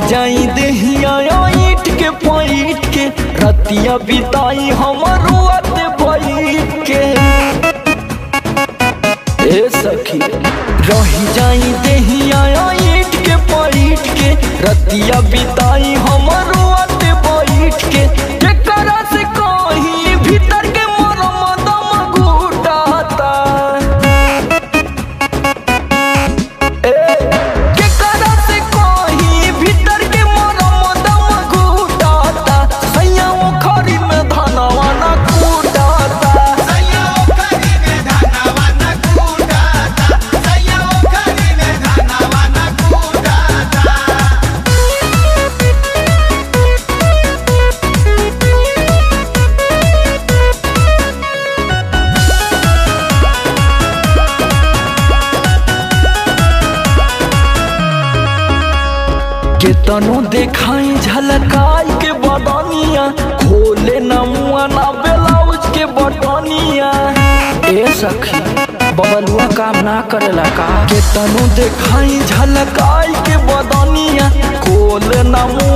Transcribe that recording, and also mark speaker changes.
Speaker 1: जाई देहिया ईट के पैट के रतिया बिताई हमर रुआत बैठ के ए सखी रही जाई देहिया ईट के पैट के रतिया बिताई हमर रुआत बैठ के केकरा से कहीं भीतर के मरम दम घुटाता केकरा से कहीं भीतर के मरम दम घुटाता सैया ओखरी में धनवा न कूटाता केतनो देखाई झलकाई के बदनिया खोले न मुआ ना ब्लाउज के बटनिया ए सखी बबलुआ काम ना करेला का केतनो देखाई झलकाई के बदनिया खोले न मुआ